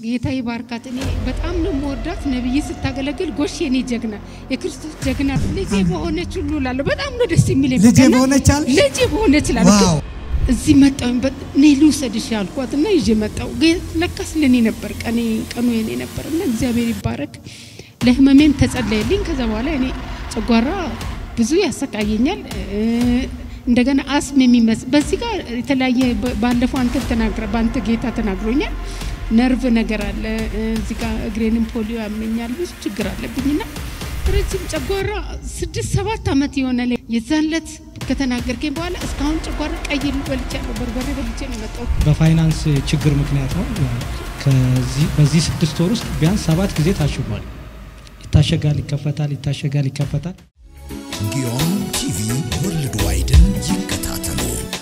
ጌታ ይባርካት። እኔ በጣም ነው የምወዳት። ነብይ ስታገለግል ጎሽ የኔ ጀግና፣ የክርስቶስ ጀግና ልጄ በሆነች ሁሉ እላለሁ። በጣም ነው ደስ የሚለኝ። ልጄ በቃ እና በሆነች አልሽ? ልጄ በሆነች እላለሁ። ዋው እዚህ መጣሁኝ። እኔ ልውሰድሽ ያልኳት እና ይዤ መጣሁ። ግን ለካስ ለኔ ነበር ቀኔ ቀኑ የኔ ነበር እና እግዚአብሔር ይባረክ። ለህመሜም ተጸለየልኝ። ከዛ በኋላ እኔ ጨጓራ ብዙ ያሰቃየኛል። እ፣ እንደገና አስም የሚመስል በዚህ ጋር የተለያየ በ- ባለፈው አንተ ተናግረ በአንተ ጌታ ተናግሮኛል። ነርቭ ነገር አለ እ፣ እዚህ ጋር እግሬንም ፖሊዮ ያመኛል። ብዙ ችግር አለብኝና ረጅም ጨጓራ ስድስት ሰባት ዓመት የሆነ ላይ የዛን ዕለት ከተናገርከኝ በኋላ እስካሁን ጨጓራ ቀይ በልቻለሁ። በርበሬ በልቼ ነው የመጣሁት። በፋይናንስ ችግር ምክንያት ነው። ከዚህ በዚህ ስድስት ወር ውስጥ ቢያንስ ሰባት ጊዜ ታሽጓል። ይታሸጋል፣ ይከፈታል፣ ይታሸጋል፣ ይከፈታል። ጊዮን ቲቪ ወርልድ ዋይድን ይከታተሉ።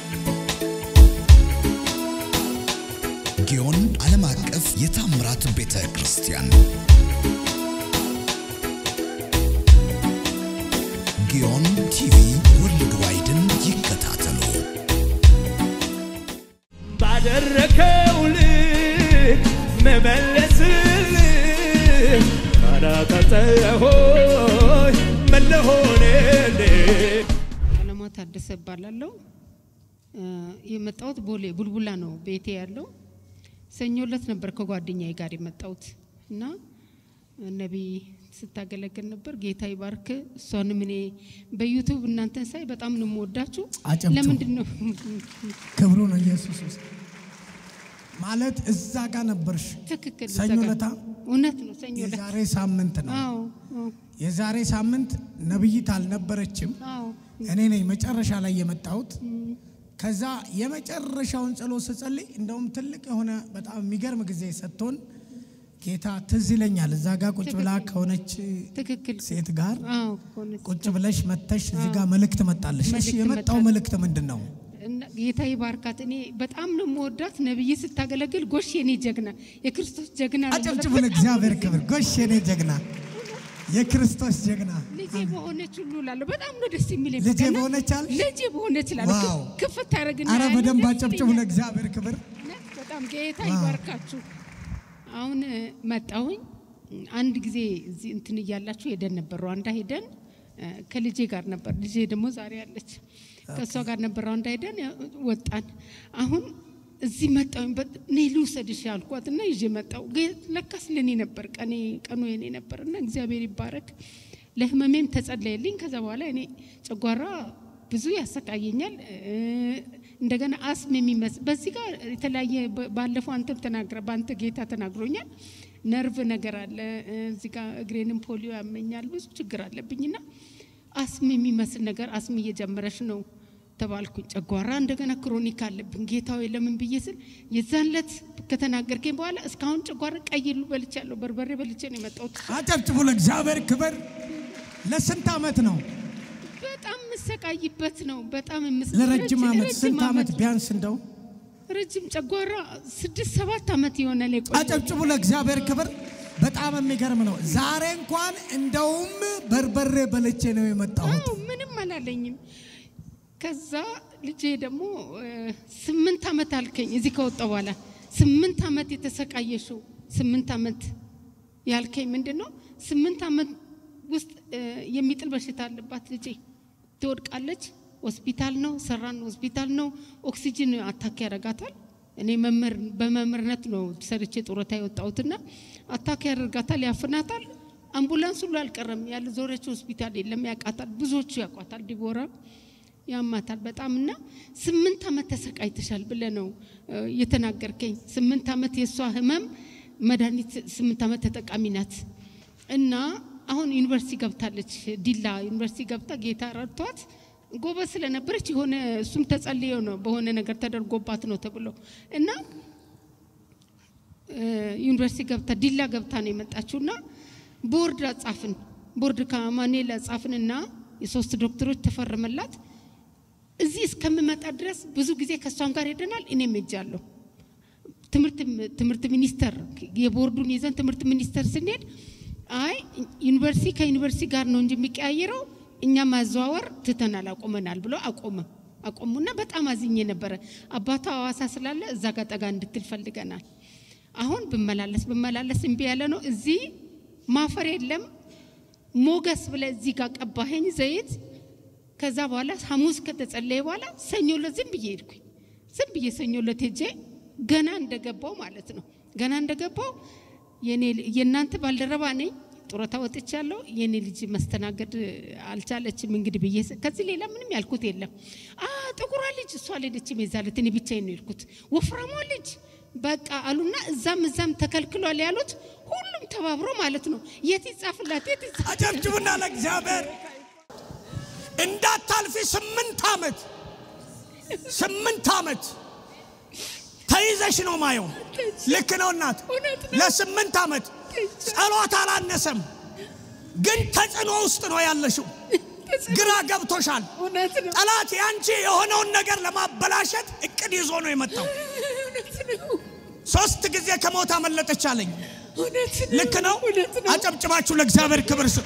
ጊዮን ዓለም አቀፍ የታምራት ቤተ ክርስቲያን ጊዮን ቲቪ ወርልድ ዋይድን ይከታተሉ። ባደረከው ልክ መመለስልህ ካላቀጠሆይ መለሆንልህ ቀለማ ታደሰ እባላለሁ። እ፣ የመጣሁት ቦሌ ቡልቡላ ነው ቤቴ ያለው። ሰኞ ዕለት ነበር ከጓደኛዬ ጋር የመጣሁት እና ነቢይ ስታገለግል ነበር። ጌታ ይባርክ። እሷንም እኔ በዩቱብ እናንተን ሳይ በጣም ነው የምወዳችሁ። አጨብጭቡ። ለምንድን ነው ክብሩ ነው ኢየሱስ ውስጥ ማለት እዛ ጋር ነበርሽ። ትክክል ሰኞ ዘጋ- ዕለታ? እውነት ነው ሰኞ ዕለት የዛሬ ሳምንት ነው። አዎ አዎ የዛሬ ሳምንት ነብይት አልነበረችም። አዎ እኔ ነኝ መጨረሻ ላይ የመጣሁት። ከዛ የመጨረሻውን ጸሎት ስጸልይ እንደውም ትልቅ የሆነ በጣም የሚገርም ጊዜ ሰጥቶን ጌታ ትዝ ይለኛል። እዛ ጋር ቁጭ ብላ ከሆነች ትክክል ሴት ጋር አዎ ሆነ ቁጭ ብለሽ መተሽ እዚህ ጋር መልእክት መጣለሽ። እሺ መልእክት የመጣው መጣ። መልእክት ምንድን ነው? እና ጌታ ይባርካት። እኔ በጣም ነው የምወዳት። ነብይ ስታገለግል ጎሽ የኔ ጀግና፣ የክርስቶስ ጀግና ነው አጨብጭቡ በጣም ለእግዚአብሔር ነው ክብር። ጎሽ የኔ ጀግና፣ የክርስቶስ ጀግና ልጄ በሆነች ሁሉ እላለሁ። በጣም ነው ደስ የሚለኝ። ልጄ በቃ እና በሆነች አልሽ? ልጄ በሆነች እላለሁ። ዋው። ክፍ- ክፍት ያደረግና አረ ያንን በደንብ ደስ አጨብጭቡ ይለኛል። ለእግዚአብሔር ክብር። እውነት በጣም ጌታ ይባርካችሁ። አሁን እ፣ መጣሁኝ አንድ ጊዜ እዚህ እንትን እያላችሁ ሄደን ነበር ሩዋንዳ ሄደን እ፣ ከልጄ ጋር ነበር። ልጄ ደግሞ ዛሬ አለች። ከእሷ ጋር ነበር ሩዋንዳ ሄደን ያ- ወጣን። አሁን እዚህ መጣሁኝ። በ- እኔ ልውሰድሽ ያልኳት እና ይዤ መጣሁ። ጌ- ለካስ ለኔ ነበር ቀኔ ቀኑ የኔ ነበር እና እግዚአብሔር ይባረክ። ለህመሜም ተጸለየልኝ። ከዛ በኋላ እኔ ጨጓራ ብዙ ያሰቃየኛል። እ፣ እንደገና አስም የሚመስል በዚህ ጋር የተለያየ በ- ባለፈው አንተም ተናግረ በአንተ ጌታ ተናግሮኛል። ነርቭ ነገር አለ እ፣ እዚህ ጋር እግሬንም ፖሊዮ ያመኛል። ብዙ ችግር አለብኝና አስም የሚመስል ነገር አስም እየጀመረች ነው ተባልኩኝ። ጨጓራ እንደገና ክሮኒክ አለብኝ። ጌታ ሆይ ለምን ብዬ ስል የዛን ዕለት ከተናገርከኝ በኋላ እስካሁን ጨጓራ ቀይ ሁሉ በልቻለሁ። በርበሬ በልቼ ነው የመጣሁት። አጨብጭቡ ለእግዚአብሔር ክብር። ለስንት ዓመት ነው? በጣም የምሰቃይበት ነው። በጣም የምስ- ለረጅም ዓመት ረጅም ስንት ዓመት ዓመት ቢያንስ እንደው ረጅም ጨጓራ ስድስት ሰባት ዓመት የሆነ ላይ ቆየ። አጨብጭቡ ለእግዚአብሔር ክብር። በጣም የሚገርም ነው። ዛሬ እንኳን እንደውም በርበሬ በልቼ ነው የመጣሁት። አዎ ምንም አላለኝም። ከዛ ልጄ ደግሞ እ፣ ስምንት ዓመት አልከኝ እዚህ ከወጣ በኋላ ስምንት ዓመት የተሰቃየሽው ስምንት ዓመት ያልከኝ ምንድን ነው? ስምንት ዓመት ውስጥ እ፣ የሚጥል በሽታ አለባት ልጄ። ትወድቃለች። ሆስፒታል ነው ሰራን፣ ሆስፒታል ነው። ኦክሲጅን አታክ ያደርጋታል። እኔ መምህር በመምህርነት ነው ሰርቼ ጡረታ የወጣሁትና አታክ ያደርጋታል፣ ያፍናታል። አምቡላንስ ሁሉ አልቀረም። ያለ ዞረች ሆስፒታል የለም። ያውቃታል፣ ብዙዎቹ ያውቋታል። ዲቦራ ያማታል በጣም እና ስምንት ዓመት ተሰቃይተሻል ብለህ ነው እ፣ የተናገርከኝ። ስምንት ዓመት የእሷ ህመም መድኃኒት ስምንት ዓመት ተጠቃሚ ናት እና አሁን ዩኒቨርሲቲ ገብታለች። ዲላ ዩኒቨርሲቲ ገብታ ጌታ ረድቷት ጎበዝ ስለነበረች የሆነ እሱም ተጸልዮ ነው በሆነ ነገር ተደርጎባት ነው ተብሎ እና እ፣ ዩኒቨርሲቲ ገብታ ዲላ ገብታ ነው የመጣችው እና ቦርድ ጻፍን ቦርድ ከማኔላ ጻፍንና የሶስት ዶክተሮች ተፈረመላት። እዚህ እስከምመጣ ድረስ ብዙ ጊዜ ከእሷም ጋር ሄደናል። እኔም ሄጃለሁ። ትምህርት ትምህርት ሚኒስቴር የቦርዱን ይዘን ትምህርት ሚኒስቴር ስንሄድ አይ ዩኒቨርሲቲ ከዩኒቨርሲቲ ጋር ነው እንጂ የሚቀያየረው እኛ ማዘዋወር ትተናል አቆመናል ብሎ አቆመ አቆሙና በጣም አዝኜ ነበረ። አባቷ ሐዋሳ ስላለ እዛ ጋር ጠጋ እንድትል ፈልገናል። አሁን ብመላለስ ብመላለስ እምቢ ያለ ነው። እዚህ ማፈር የለም ሞገስ ብለ እዚህ ጋር ቀባኸኝ ዘይት። ከዛ በኋላ ሐሙስ ከተጸለየ በኋላ ሰኞ ዕለት ዝም ብዬ ሄድኩኝ። ዝም ብዬ ሰኞ ዕለት ሄጄ ገና እንደገባው ማለት ነው ገና እንደገባው የኔ የእናንተ ባልደረባ ነኝ ጡረታ ወጥቻለሁ። የኔ ልጅ መስተናገድ አልቻለችም እንግዲህ ብዬ ስ- ከዚህ ሌላ ምንም ያልኩት የለም። አ ጥቁሯ ልጅ እሷ አልሄደችም የዛለት እኔ ብቻዬን ነው የሄድኩት። ወፍራሟ ልጅ በቃ አሉና እዛም እዛም ተከልክሏል ያሉት ሁሉም ተባብሮ ማለት ነው የት ይጻፍላት የት ይጻፍ አጨብጭቡና ለእግዚአብሔር እንዳታልፊ ስምንት ዓመት ስምንት ዓመት ተይዘሽ ነው ማየው። ልክ ነው እናት። እውነት ነው። ለስምንት ዓመት ጸሎት አላነሰም፣ ግን ተጽዕኖ ውስጥ ነው ያለሽው። ግራ ገብቶሻል። እውነት ነው ጠላት ያንቺ የሆነውን ነገር ለማበላሸት እቅድ ይዞ ነው የመጣው። እውነት ነው ሶስት ጊዜ ከሞት አመለጠች አለኝ። እውነት ነው ልክ ነው። እውነት ነው አጨብጭባችሁ ለእግዚአብሔር ክብር ስጡ።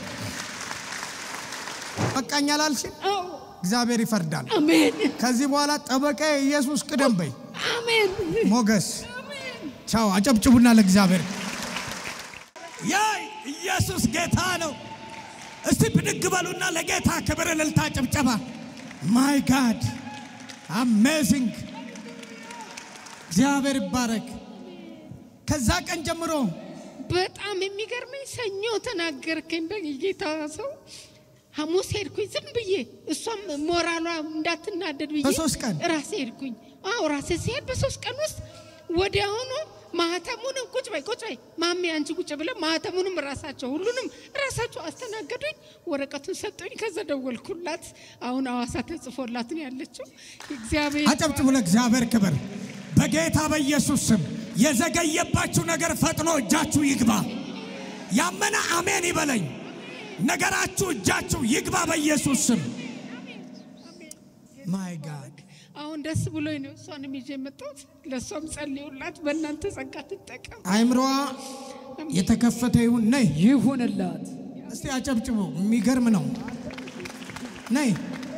በቃኝ አላልሽም? አዎ እግዚአብሔር ይፈርዳል። አሜን ከዚህ በኋላ ጠበቃ ኢየሱስ ቅደም በይ። አሜን ሞገስ ቻው። አጨብጭቡና ለእግዚአብሔር ያ ኢየሱስ ጌታ ነው። እስቲ ብድግ በሉና ለጌታ ክብር፣ እልልታ፣ ጭብጨባ። ማይ ጋድ አሜዚንግ! እግዚአብሔር ይባረክ። ከዛ ቀን ጀምሮ በጣም የሚገርመኝ ሰኞ ተናገርከኝ በጌታ ሰው ሐሙስ ሄድኩኝ ዝም ብዬ እሷም ሞራሏ እንዳትናደድ ብዬ በሶስት ቀን? ራሴ ሄድኩኝ። አዎ ራሴ ሲሄድ በሶስት ቀን ውስጥ ወዲያውኑ ማህተሙንም ቁጭ በይ ቁጭ በይ ማሜ አንቺ ቁጭ ብለ ማህተሙንም ራሳቸው ሁሉንም ራሳቸው አስተናገዱኝ። ወረቀቱን ሰጡኝ። ከዛ ደወልኩላት። አሁን አዋሳ ተጽፎላት ነው ያለችው። እግዚአብሔር አጨብጭቡ ለእግዚአብሔር ክብር። በጌታ በኢየሱስ ስም የዘገየባችሁ ነገር ፈጥኖ እጃችሁ ይግባ። ያመነ አሜን ይበለኝ። ነገራችሁ እጃችሁ ይግባ በኢየሱስ ስም። ማይ ጋድ አሁን ደስ ብሎኝ ነው እሷንም ይዤ የመጣሁት። ለእሷም ጸልዩላት፣ በእናንተ ጸጋ ትጠቀም። አይምሮዋ የተከፈተ ይሁን። ነይ ይሁንላት። እስቲ አጨብጭቡ። የሚገርም ነው። ነይ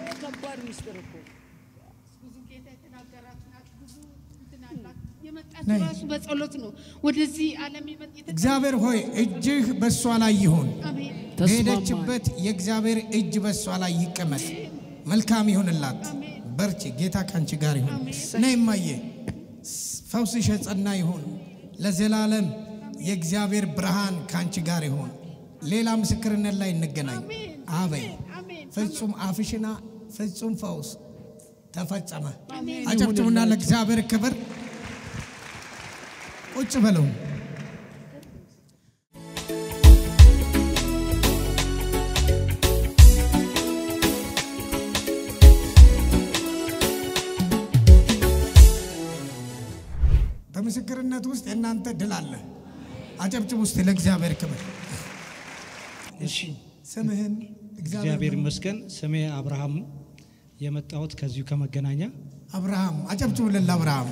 ብዙ ጌታ የተናገራት ናት። ብዙ እንትን አላት። የመጣችው ነይ። ራሱ በጸሎት ነው ወደዚህ ዓለም የመጥ የተ- እግዚአብሔር ሆይ እጅህ በእሷ ላይ ይሁን። አሜን በሄደችበት የእግዚአብሔር እጅ በእሷ ላይ ይቀመጥ። መልካም ይሁንላት። በርቺ። ጌታ ከአንቺ ጋር ይሁን። ነይ እማዬ፣ ፈውስሽ የጸና ይሁን ለዘላለም። የእግዚአብሔር ብርሃን ከአንቺ ጋር ይሁን። ሌላ ምስክርነት ላይ እንገናኝ። አበይ አሜን ፍጹም አፍሽና ፍጹም ፈውስ ተፈጸመ። አጨብጭቡና ለእግዚአብሔር ክብር ቁጭ በለው። በምስክርነት ውስጥ የእናንተ ድል አለ። አጨብጭብ ውስጥ ለእግዚአብሔር ክብር። እሺ ስምህን እግዚአብሔር ይመስገን። ስሜ አብርሃም ነው። የመጣሁት ከዚሁ ከመገናኛ አብርሃም አጨብጭቡልን ለአብርሃም።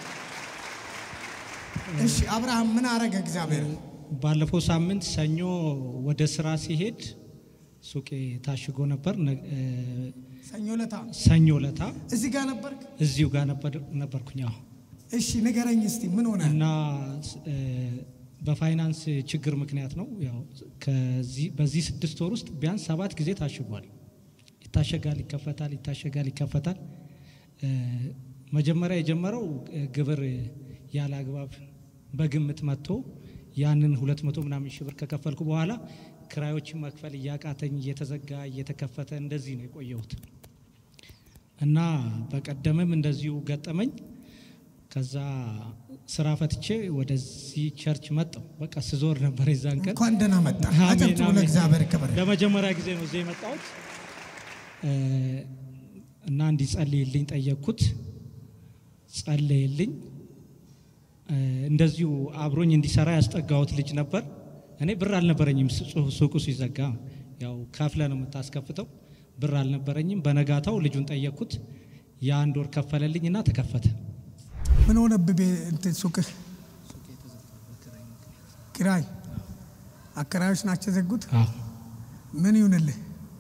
እሺ አብርሃም ምን አረገ እግዚአብሔር? ባለፈው ሳምንት ሰኞ ወደ ስራ ሲሄድ ሱቄ ታሽጎ ነበር። ነ- እ፣ ሰኞ ለታ ሰኞ ለታ እዚህ ጋር ነበርክ? እዚሁ ጋር ነበር- ነበርኩኝ። አዎ። እሺ ንገረኝ እስቲ ምን ሆነ? እና እ፣ በፋይናንስ ችግር ምክንያት ነው። ያው ከዚህ በዚህ ስድስት ወር ውስጥ ቢያንስ ሰባት ጊዜ ታሽጓል። ይታሸጋል፣ ይከፈታል፣ ይታሸጋል፣ ይከፈታል። እ፣ መጀመሪያ የጀመረው እ፣ ግብር ያለ አግባብ በግምት መጥቶ ያንን ሁለት መቶ ምናምን ሺህ ብር ከከፈልኩ በኋላ ክራዮችን መክፈል እያቃተኝ እየተዘጋ እየተከፈተ እንደዚህ ነው የቆየሁት እና በቀደምም እንደዚሁ ገጠመኝ። ከዛ ስራ ፈትቼ ወደዚህ ቸርች መጣሁ። በቃ ስዞር ነበር የዛን ቀን። እንኳን ደህና መጣ። አሜን፣ አጨብጭቡ አሜን። ለእግዚአብሔር ክብር። ለመጀመሪያ ጊዜ ነው እዚህ የመጣሁት እ፣ እና እንዲጸልይልኝ ጠየቅኩት። ጸለየልኝ። እ፣ እንደዚሁ አብሮኝ እንዲሰራ ያስጠጋሁት ልጅ ነበር። እኔ ብር አልነበረኝም። ሱ- ሱቁ ሲዘጋ ያው ከፍለ ነው የምታስከፍተው። ብር አልነበረኝም። በነጋታው ልጁን ጠየቅኩት። የአንድ ወር ከፈለልኝ እና ተከፈተ። ምን ሆነብህ? ቤ- እንትን ሱቅህ ኪራይ አከራዮች ናቸው የዘጉት። አዎ ምን ይሁንልህ?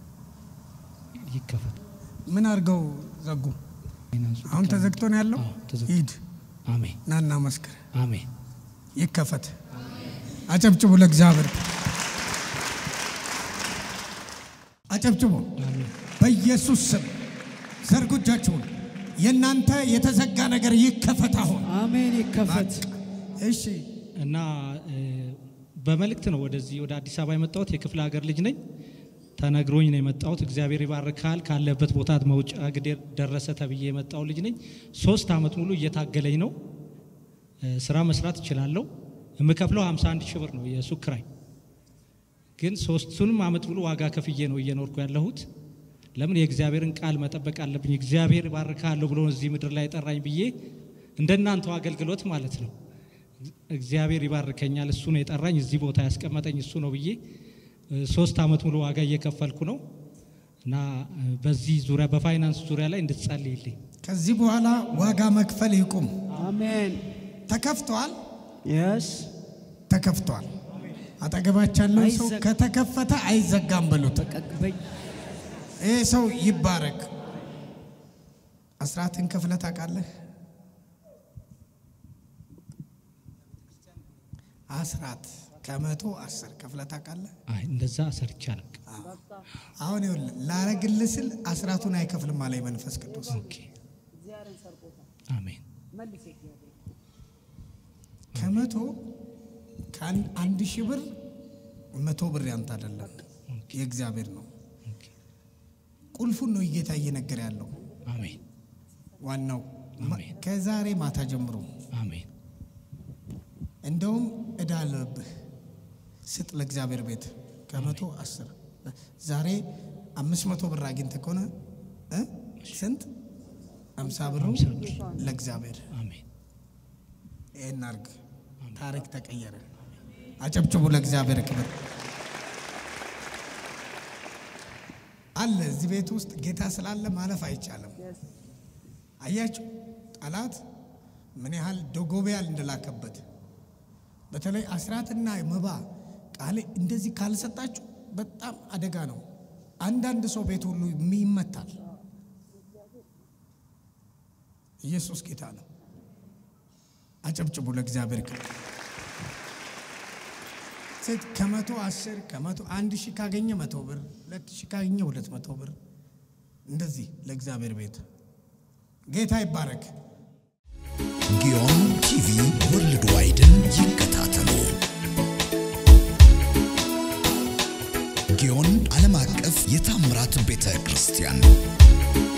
ይከፈት። ምን አድርገው ዘጉ? ፋይናንሱ አሁን ተዘግቶ ነው ያለው። አዎ፣ ተዘግቶ። ሂድ አሜን ናና መስክር። አሜን ይከፈት። አጨብጭቡ ለእግዚአብሔር፣ አጨብጭቡ። በኢየሱስ ስም ዘርጉ እጃችሁን። የእናንተ የተዘጋ ነገር ይከፈት አሁን። አሜን ይከፈት። እሺ እና እ፣ በመልእክት ነው ወደዚህ ወደ አዲስ አበባ የመጣሁት። የክፍለ ሀገር ልጅ ነኝ። ተነግሮኝ ነው የመጣሁት። እግዚአብሔር ይባርካል ካለበት ቦታ መውጫ ግዴር ደረሰ ተብዬ የመጣው ልጅ ነኝ። ሶስት ዓመት ሙሉ እየታገለኝ ነው። እ፣ ስራ መስራት እችላለሁ። የምከፍለው 51 ሺህ ብር ነው የሱቅ ኪራይ። ግን ሶስቱንም ዓመት ሙሉ ዋጋ ከፍዬ ነው እየኖርኩ ያለሁት። ለምን የእግዚአብሔርን ቃል መጠበቅ አለብኝ። እግዚአብሔር ይባርካለሁ ብሎ እዚህ ምድር ላይ ጠራኝ ብዬ እንደናንተው አገልግሎት ማለት ነው እግዚአብሔር ይባርከኛል፣ እሱ ነው የጠራኝ፣ እዚህ ቦታ ያስቀመጠኝ እሱ ነው ብዬ እ፣ ሶስት ዓመት ሙሉ ዋጋ እየከፈልኩ ነው እና እ፣ በዚህ ዙሪያ በፋይናንስ ዙሪያ ላይ እንድትጸልይልኝ ከዚህ በኋላ ዋጋ መክፈል ይቁም። አሜን ተከፍቷል፣ የስ ተከፍቷል። አጠገባቸው ያለው ሰው አይዘጋ- ከተከፈተ አይዘጋም በሉት። ይህ ሰው ይባረክ። አስራትን ከፍለህ ታውቃለህ? አስራት ከመቶ አስር ከፍለህ ታውቃለህ? አይ እንደዛ ሰርቼ አላውቅም። አሁን ይኸውልህ ላረግልህ ስል አስራቱን አይከፍልም አለኝ መንፈስ ቅዱስ። ኦኬ አሜን ከመቶ ከአንድ አንድ ሺህ ብር መቶ ብር ያንተ አይደለም የእግዚአብሔር ነው። ኦኬ ቁልፉን ነው ጌታ እየነገረ ያለው። አሜን ዋናው ማ- አሜን። ከዛሬ ማታ ጀምሮ አሜን እንደውም እዳ አለብህ ስጥ ለእግዚአብሔር ቤት ከመቶ አስር ዛሬ አምስት መቶ ብር አግኝተህ ከሆነ እ ስንት አምሳ ብሩ አምሳ ብር። ለእግዚአብሔር አሜን ይህን አርግ። ታሪክ ተቀየረ። አጨብጭቡ ለእግዚአብሔር ክብር። አለ እዚህ ቤት ውስጥ ጌታ ስላለ ማለፍ አይቻልም። አያችሁ ጠላት ምን ያህል ዶጎቢያል እንደላከበት። በተለይ አስራትና መባ ቃል እንደዚህ ካልሰጣችሁ በጣም አደጋ ነው። አንዳንድ ሰው ቤት ሁሉ ይመታል። ኢየሱስ ጌታ ነው። አጨብጭቡ ለእግዚአብሔር ክብር። ሴት ከመቶ አስር ከመቶ አንድ ሺህ ካገኘ መቶ ብር ሁለት ሺህ ካገኘ ሁለት መቶ ብር እንደዚህ ለእግዚአብሔር ቤት ጌታ ይባረክ። ጊዮን ቲቪ ወርልድ ዋይድን ይከታተሉ። ጊዮን ዓለም አቀፍ የታምራት ቤተ ክርስቲያን